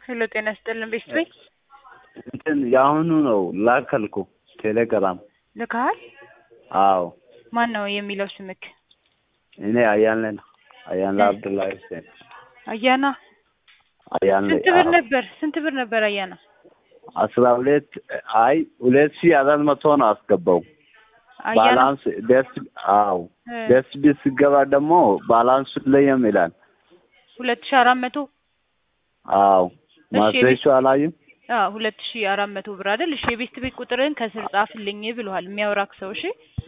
ሄሎ ጤና ይስጥልን ቤስት ቤት እንትን የአሁኑ ነው ላከልኩ ቴሌግራም። ልካሃል? አዎ ማን ነው የሚለው ስምክ? እኔ አያሌ ነው። አያሌ አብዱላሂ ሁሴን አያና አያሌ። ስንት ብር አዎ። ነበር? ስንት ብር ነበር አያና? አስራ ሁለት አይ ሁለት ሺህ አራት መቶ ነው አስገባው። አያና ባላንስ ደስ አዎ እ ደስ ቢል ሲገባ ደግሞ ባላንሱ ለየም ይላል። ሁለት ሺህ አራት መቶ አዎ እሺ፣ ማስሬቹ አላዩም። አዎ ሁለት ሺህ አራት መቶ ብር አይደል? እሺ የቤስት ቤት ቁጥርህን ከስር ጻፍልኝ ብለዋል የሚያወራክ ሰው። እሺ